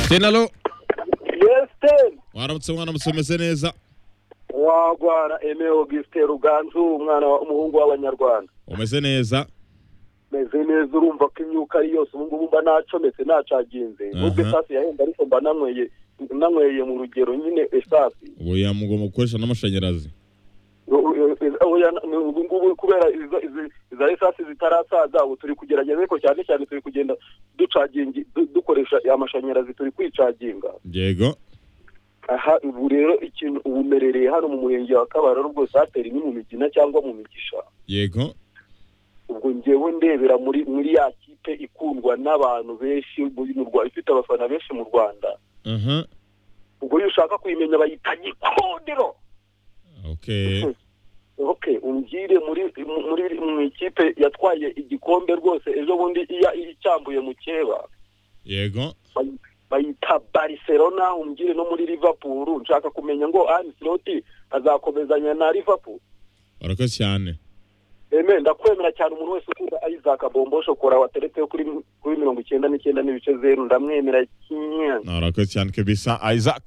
Hussein, alo yesiteri waramutse mwana musomeze neza wagwara emewe gisiteri uganzu umwana wa- umuhungu w'abanyarwanda umeze neza meze neza urumva ko imyuka ari yose ubu ngubu mba nacometse nacaginze nubwo Aha. esasi yahenda ariko mba nanyweye nanyweye mu rugero nyine esasi ubu yamugomba gukoresha n'amashanyarazi oya ubu ngubu kubera izo- izi- iza esasi zitarasaza ubu turi kugerageza ariko cyane cyane turi kugenda ducagingi du- dukoresha amashanyarazi turi kwicaginga yego aha ubu rero ikintu ubu mberereye hano mu murenge wa kabararo rwose hatera ni mu migina cyangwa mu migisha yego ubwo ngewe ndebera muri muri ya kipe ikundwa n'abantu benshi muri- mu Rwanda ifite abafana benshi mu rwanda aha ubwo iyo ushaka kuyimenya bayita gikondero okay okay umbwire muri mu- muri mu ikipe yatwaye igikombe rwose ejo bundi iya icyambuye mu keba yego Bay- bayita barcelona umbwire no muri liverpool nshaka kumenya ngo ansloti azakomezanya na liverpool barakoze cyane Amen ndakwemera cyane umuntu wese ukunda Isaac Bombo shokora wateretse kuri kuri mirongo icyenda n'icyenda n'ibice zeru ndamwemera cyane Narakoze cyane kabisa Isaac